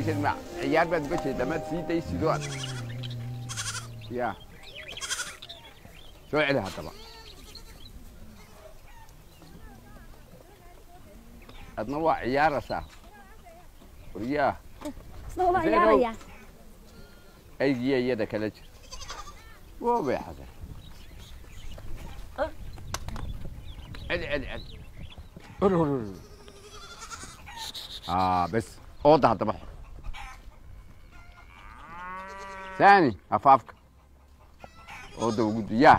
meeshan ma ciyaar baad uga jeedaa maad sii daysido ad ya soo celi haddaba adna waa ciyaaraysaa waryaa isna waa Zeynow. ciyaaraya aygiya iyada kala jir woo bay xasan celi celi celi ur ur ur aa bes ooda haddaba xor ثاني أفافك أودا وجود يا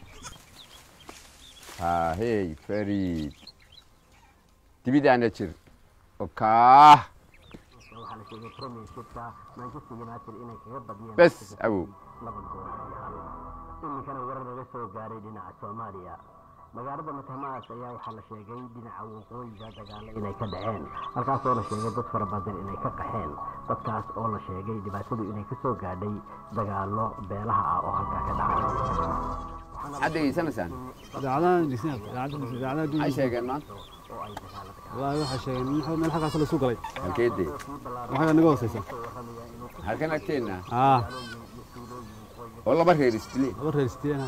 ها هي فريد تبي ده أنا تشير أوكا waxaa la sheegay premiershipka manchester united inay kaga badiyeen بس أبو laba gool iyo hal iminkana warar laga soo gaaray dhinaca soomaaliya magaalada matamaas ayaa waxaa la sheegay dhinaca waqooyiga dagaalo inay ka dhaceen halkaas oo la sheegay dad fara badan inay ka qaxeen dadkaas oo la sheegay dhibaatadu inay ka soo gaadhay dagaalo beelaha ah oo halkaa ka dhacay حد يسنسان idaacadahan dhisnaa idaacadaha idaacadaha dunida عايش يا جماعة wallaahi waxaa sheegeen in meel xaggaas la soo galay هالكيدي waxaa naga hooseysa هالكنا كتيرنا aa والله بركة يرستلي laba reer sideena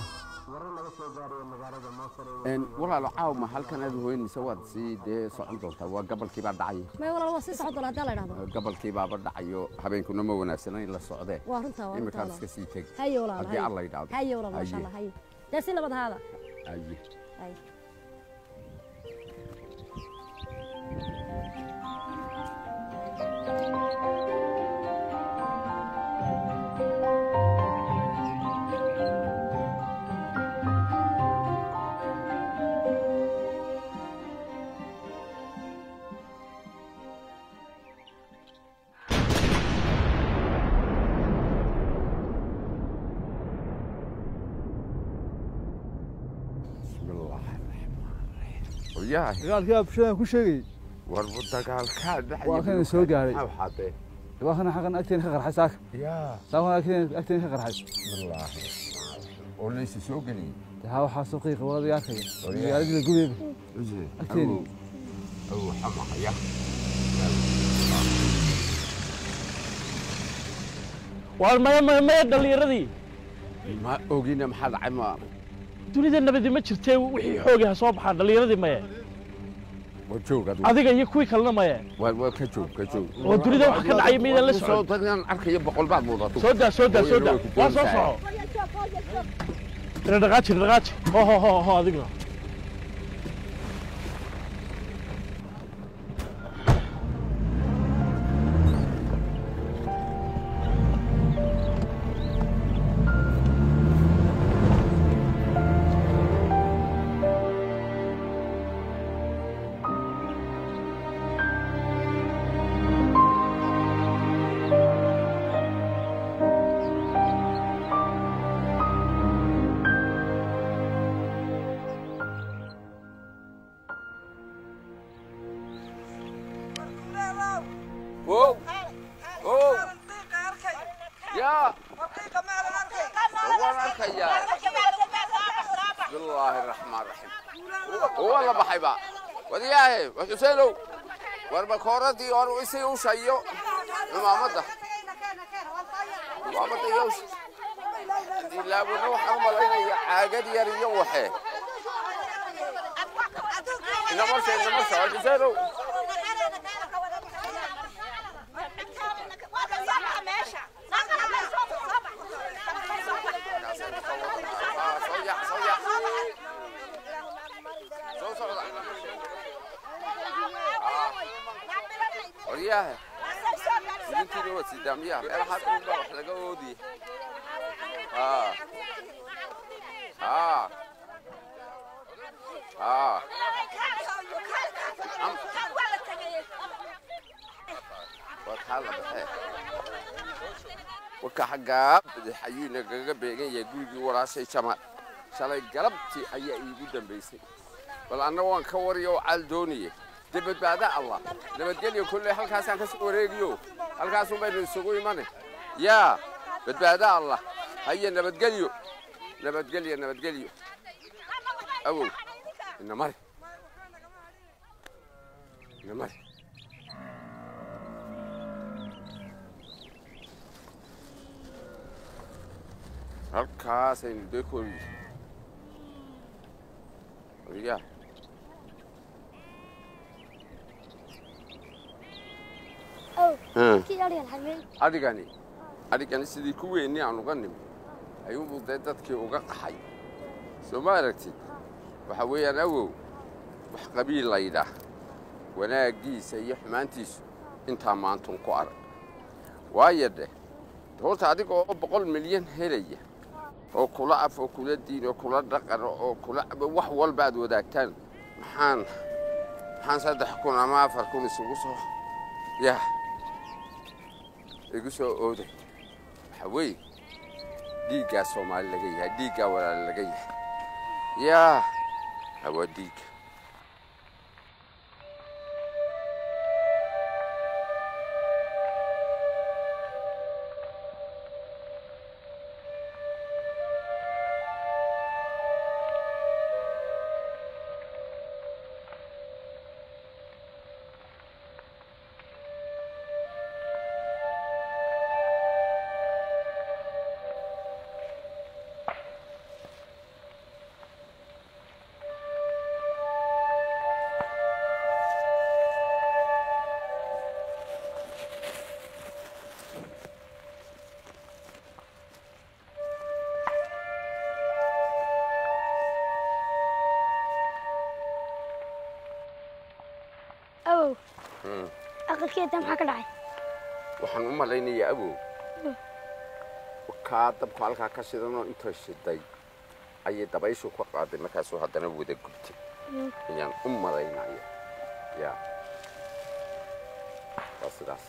إن والله لو عاو ما هالكن هذا هو إن سواد سي ده صعد دولتا وقبل كي بعد عيه may walaal waa sii socon doona haddii la idhahdo قبل كي بعد عيه حبين كنا ما وناسنا إلا الصعدة waa runtaa waa إما runtaa كان walaal. سكسي تك haye walaal هدي haye الله يدعو haye walaal maasha allah haye dee si nabad ahaada أيه haye بسم الله الرحمن الرحيم وياه dagaalkii baa bulshada ku sheegayay وربط قال كاد waa kan soo gaaray أو حاطه waa kana xaqan agteen ka qarxay saaka يا saaka agteen agteen ka qarxay بسم الله وليس سوقني taa waxaa soo qiiqa wada arkaya Waryaha. magaaladii la gubeeba وجه أكتيني. أو حمق يا waa maya maya maya dhallinyaradii ما أوجينا محل عما dunida nabadi ma jirtee wixii xoogi ha soo baxaan dhallinyaradii maya وجوك adiga iyo kuwii kalena maya وكجوك كجوك oo dunida wax ka dhacaya miydaan la socon صوت أنا أركي بقول بعض موضوع soo daa soo daa soo daa waa soo soco ina dhaqaaji ina dhaqaaji ho ho ho ho adigna أوه أوه يا وانا أركي يا بسم الله الرحمن الرحيم والله بحبا ودياه وحسينو والبكورتي ورئيسي وشيو المامدة المامدة يوش لا بنروح أمال عاقد يري وحي إنما مرسى إنما مرسى وحسينو صيح صيح صو صو ورياه انت لو سيداميها ميل حد من wax laga oodi ah ah ah وكحل بحيه وكا حقا حيينا غغا بيغان يا غوري وراسي جمال shalay galabtii ayaa iigu dambaysay bal anna waan ka wariyo cal dooniye dee badbaada allah nabadgelyo kolley halkaasaan ka soo wareegiyo halkaasun baynu isugu imane yaa badbaada allah haye nabadgelyo nabadgelyo nabadgelyo awow ina mari ina mari halkaasaynu dee kori wariyaa أو Hmm. كي أري الحمين adhigani adhigani sidii ku weynni aan uga nimi ayuunbuu dee dadkii uga qaxay soo ma aragtid waxa weeyaan awow wax qabiil laydhaah wanaaggiisa iyo xumaantiisu intaa maantun ku arag waayo dheh horta adiga oo boqol milyan helaya oo kula af oo kula diin oo kula dhaqan oo kula wax walba aad wadaagtaan maxaan maxaan saddex kun ama afar kun isugu soo yah igu soo ooday waxa weeye dhiiggaa soomaali laga yahay dhiiggaa walaali laga yahay yaa hawaa dhiigga أو Hmm. أقل كده محك دعي waxaan u malaynayaa awow kaa dabku halkaa ka shidanoo inta shiday ayay dabayshu ka qaaday markaasuu haddana wada gubtay ayaan u malaynaya ya waa sidaas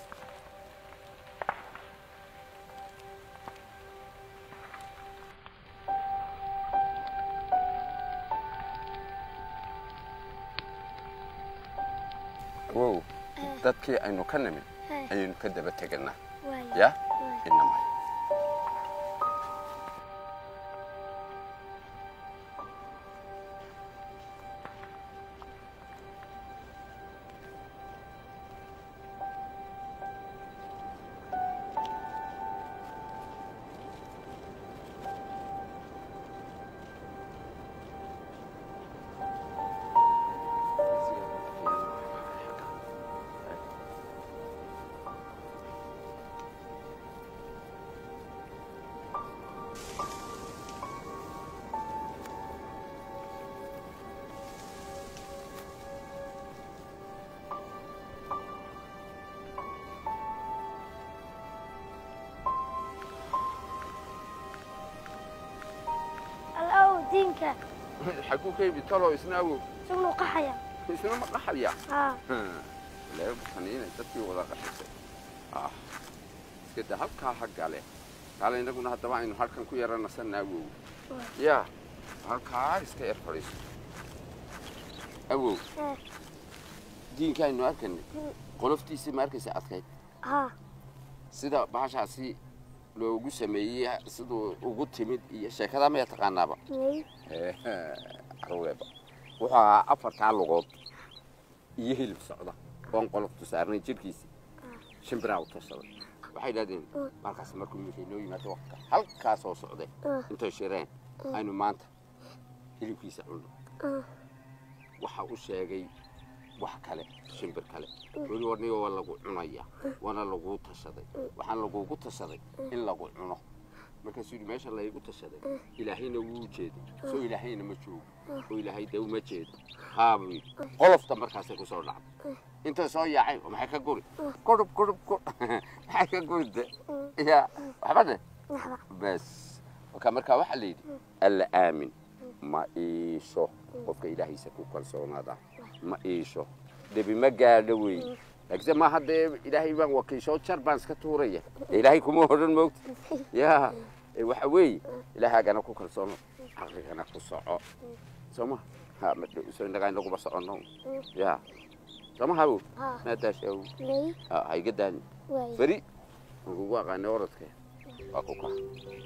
wow dadkii aynu ka nimin هاي ayaynu ka daba teganaa واي ya واي inamay الأو دينك xaguu ka yimid taloo isna awow شغله قحية isna ma qaxaya ها leebkaniina dadkii wada qaxisay ah iska da halkaa ha gale kaale innaguna haddaba aynu halkan ku yara nasanna awow yaa halkaa iska yar fadhiiso awow ها diinka aynu arkanay qoloftiisii ma arkaysa adkayd ها sida bahashaasi loogu sameeyey siduu ugu timid iyo sheekadaa maya taqaanaaba مي carweeba wuxuu ahaa afartaa lugood iyo hilib socda oon qoloftu saarnay jidhkiisii shimbiraa u tashaday waxay idhahdeen markaas markuu yimid noo yimaado waqtiga halkaa soo socday intay shireen aynu maanta hilibkiisa cunno waxa u sheegay wax kale shimbir kale weli warniga waa lagu cunaya waana laguu tashaday waxaan lagugu tashaday in lagu cuno markaasuu yidhi meesha laygu tashaday ilaahayna wuu jeeday soo ilaahayna ma joogo oo ilaahay dee uma jeedo haa buu yidhi qolofta markaasay ku soo dhacday intay soo yaaceen oo maxay ka guri gurub gurub gur maxay ka guri de ya waxba de لحظة bas marka markaa waxaa la yidhi alla aamin ma iisho qofka ilaahaysa ku kalsoonaada ma iisho debi ma gaadho wey laakiinse ma haddee ilaahay baan wakiisho jar baan iska tuuraya ee ilaahay kuma odhan moogta ya ee waxa weeye ilaahagana ku kalsoono caqligana ku soco soo ma ha ma dhow- soo innagaa inaguba soconno ya soo ma habow ها maadaashaw مي ha iga daani واي beri waan kugu aqaanay orodke waa ku kaa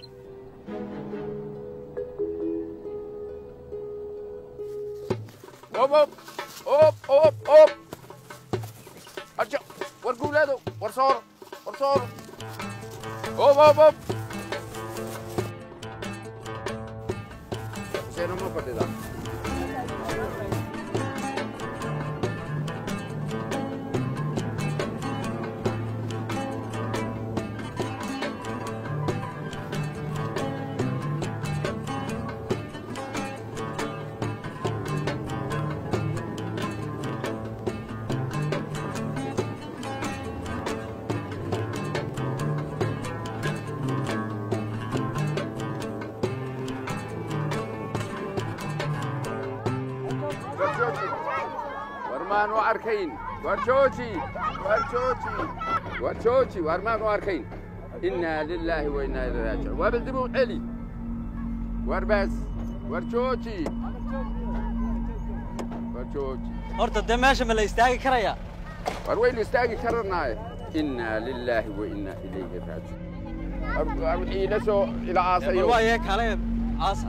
op op op op op arjo war guulaado war sooro war sooro op op op iyana ma fadhida war maanu arkayn war jooji war jooji war jooji war maanu arkayn innaa lilaahi wa innaa ilaihi raajicuun waa bal dib u celi war baas war jooji war jooji horta dee meesha ma la istaagi karayaa war waynu istaagi karanaaye innaa lilaahi wa innaa ilayhi raajicuun war- war wixii ila soo ila bal aasayo waaye kale aasa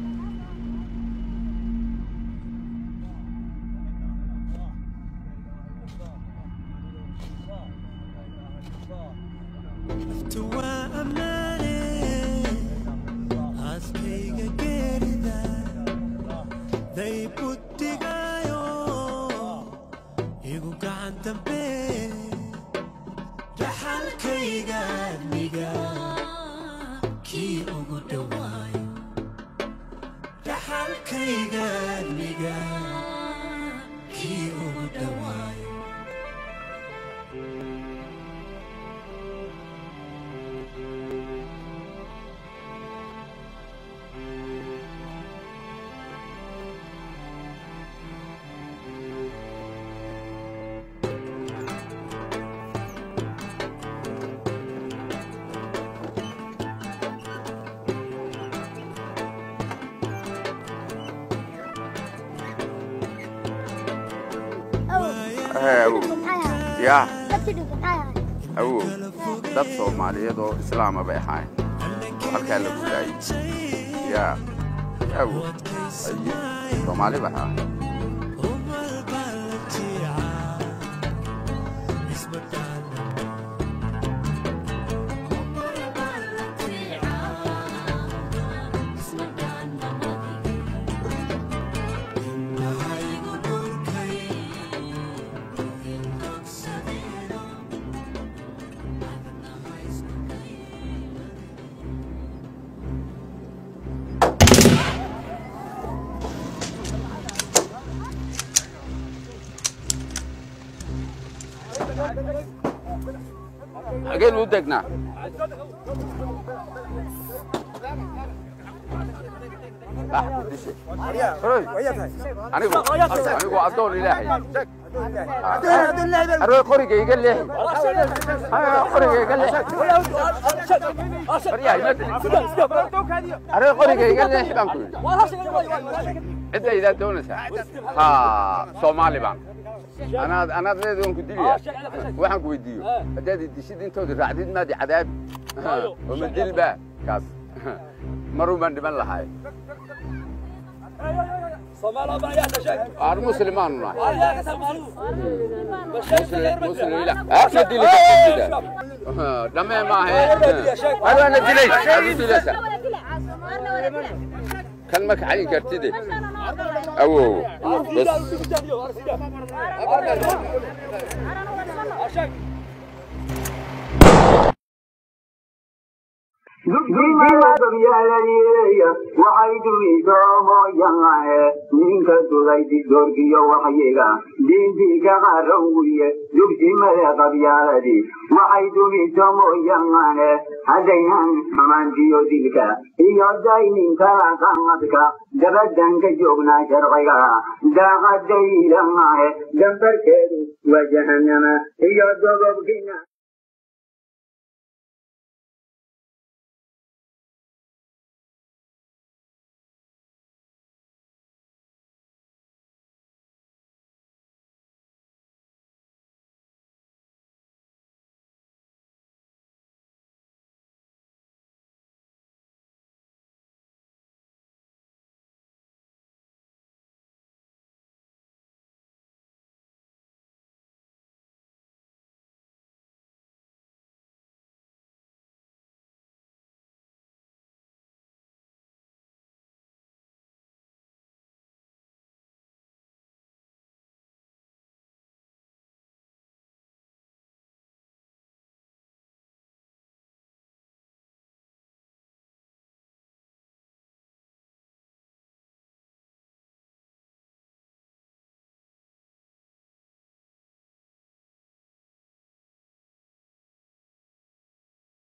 awow yaa dadkii dhintay maxay ahayd awow dad soomaaliyeed oo islaama bay ahaayeen halkaa la gudaayey yaa awow aye soomaali bay ahaayeen xageen u degnaa anigu anigu addoon ilaahay arway qoriga iga leexi qoriga iga leexi baryahay ma dilin arway qoriga iga leexi baan ku yidhi cidda idaa doonaysaa ha soomaali baan anaad anaad leedahay waan ku dilaya waxaan ku weydiiyo haddaad idishid intoodi raacdid maadi cadaabi oo ma dilba kaas marun baan dhiman lahay aan muslimaanu nahay muslim ila aadna dilisa dhamee maahe arwaana dilay aad u dilaysa kan ma kaxayin kartide awow bas waxay duidoomoyangahe ninka duday didoorkiyo waxyiga diintiika qarowiye dugsimade qabyaaladii waxay dugitomoyangahe haddaynan xumaantiyo dilka iyo dayninkala qamadka dabadanka joognaa sharciga daaqadaydangahe dambarkeedu waa jahanama iyo dogobkina